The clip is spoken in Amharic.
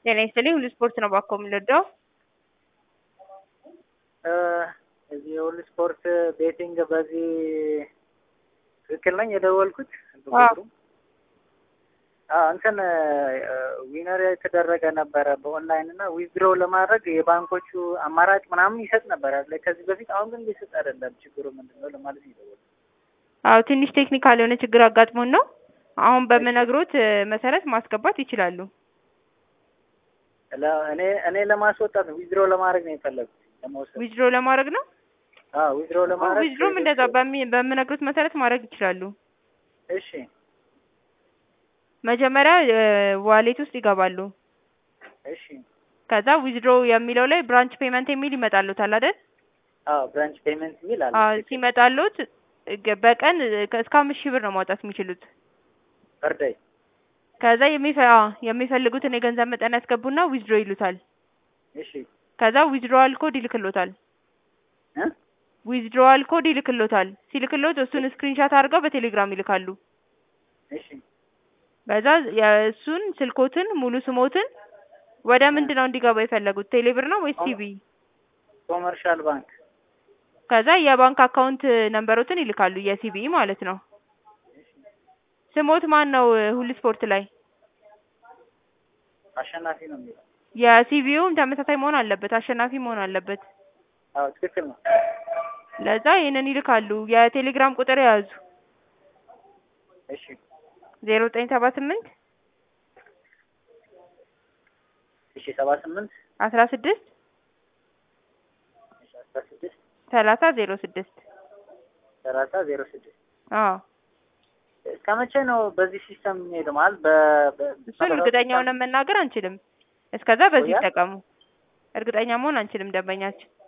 ጤና ይስጥልኝ ሁሉ ስፖርት ነው ባኮ የምንወደው። እዚህ የሁሉ ስፖርት ቤቲንግ በዚህ ትክክል ነኝ የደወልኩት? አዎ። አዎ እንትን ዊነር የተደረገ ነበረ በኦንላይን እና ዊዝድሮ ለማድረግ የባንኮቹ አማራጭ ምናምን ይሰጥ ነበረ ላይ ከዚህ በፊት። አሁን ግን ሊሰጥ አይደለም። ችግሩ ምንድን ነው ለማለት ነው የደወልኩት። አዎ ትንሽ ቴክኒካል የሆነ ችግር አጋጥሞን ነው። አሁን በምነግሮት መሰረት ማስገባት ይችላሉ። ለ- እኔ እኔ ለማስወጣት ነው ዊዝድሮ ለማድረግ ነው የፈለጉት ለመውሰድ። ዊዝድሮ ለማድረግ ነው። አዎ ዊዝድሮ ለማድረግ ዊዝድሮም እንደዛ በሚ- በምነግሮት መሰረት ማድረግ ይችላሉ። እሺ መጀመሪያ ዋሌት ውስጥ ይገባሉ። እሺ ከዛ ዊዝድሮ የሚለው ላይ ብራንች ፔመንት የሚል ይመጣሉታል አይደል? አዎ ብራንች ፔመንት የሚል አለ። አዎ ሲመጣሉት ገ- በቀን እስከ አምስት ሺህ ብር ነው ማውጣት የሚችሉት። በርዳይ ከዛ የሚፈ አዎ የሚፈልጉትን የገንዘብ መጠን ያስገቡና ዊዝድሮ ይሉታል። እሺ ከዛ ዊዝድሮዋል ኮድ ይልክሎታል። እ ዊዝድሮዋል ኮድ ይልክሎታል። ሲልክሎት እሱን ስክሪንሻት አድርገው በቴሌግራም ይልካሉ። እሺ በዛ የእሱን ስልኮትን ሙሉ ስሞትን ወደ ምንድን ነው እንዲገባ የፈለጉት ቴሌብር ነው ወይስ ሲቢ? ኮመርሻል ባንክ ከዛ የባንክ አካውንት ነንበሮትን ይልካሉ የሲቢ ማለት ነው። ስሞት ማን ነው ሁሉ ስፖርት ላይ? አሸናፊ ነው የሚለው። የሲቢውም ተመሳሳይ መሆን አለበት፣ አሸናፊ መሆን አለበት። አዎ ትክክል ነው። ለዛ ይህንን ይልካሉ። የቴሌግራም ቁጥር የያዙ እሺ ዜሮ ዘጠኝ ሰባ ስምንት እሺ ሰባ ስምንት አስራ ስድስት እሺ አስራ ስድስት ሰላሳ ዜሮ ስድስት ሰላሳ ዜሮ ስድስት አዎ እስከ መቼ ነው በዚህ ሲስተም የሚሄደው? ማለት በ በ- እሱን እርግጠኛ ሆነን መናገር አንችልም። እስከዛ በዚህ ቆያል? ይጠቀሙ። እርግጠኛ መሆን አንችልም ደንበኛችን